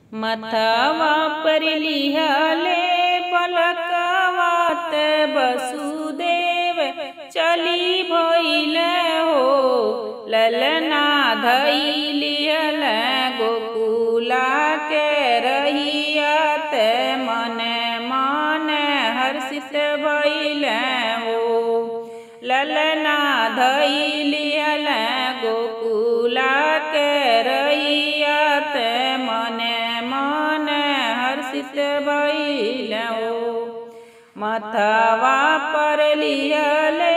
मथवा पर लिहले बलकवात वसुदेव चली भइल हो ललना धैलियल गोकुला के रहियत मन मन हर्षित भइल हो ललना धैलियल गोकुला के रहियत मन मन हर्षित भइल हो मथवा पर लिहले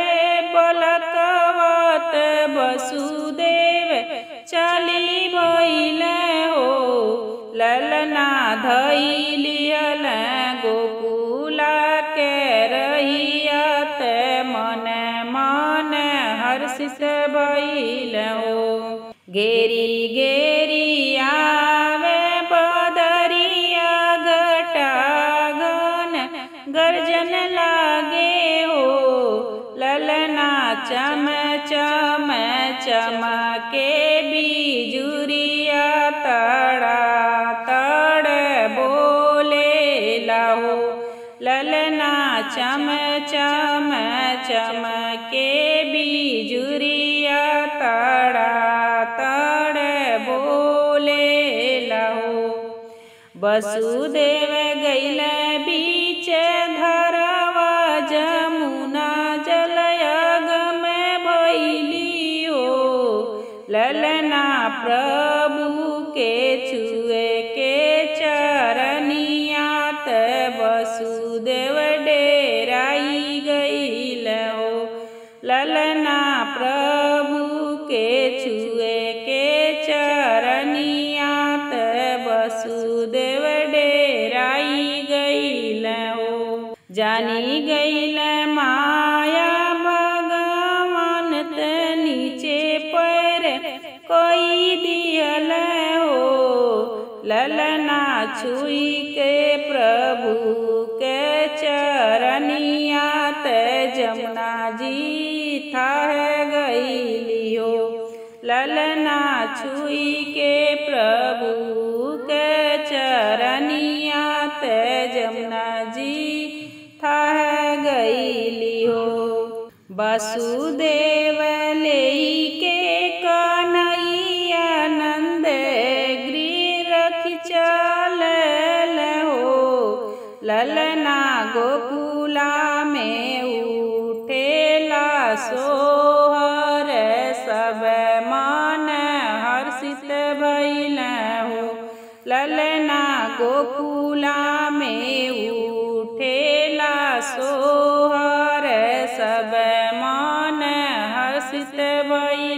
बलकवत वसुदेव चली भइल हो ललना धैलियल गोकुला के रहियत मन मन हर्षित भइल हो गेरी गेरी आवे बदरिया घटा घन गर्जन लागे हो ललना चम चम चमके बिजुरिया तड़ा तड़ बोले लाहो ललना चम चम चमके बिजुरिया तड़ा तड़ बोले लाहो वसुदेव गैल बीच धरवा जमुना जलयगम भैली हो ललना प्रभु के छुए के चरनिया त वसुदेव डेराई गैल हो ललना प्रभु के छुए के चरनिया त वसुदेव डेराई गैल हो जानी गैल माया भगवान त नीचे पैर कोई दियल हो ललना छुई के प्रभु के चरनिया त जमुना जी था गईली हो ललना छुई के प्रभु के चरनिया त जमुना जी था गईली हो वसुदेव लेके कन्हैया नंद गृह रख चल हो ललना गोकुला में उठेला सोहर सब मन हर्षित भइल हो ललना गोकुला में उठेला सोहर सब मन हर्षित भइल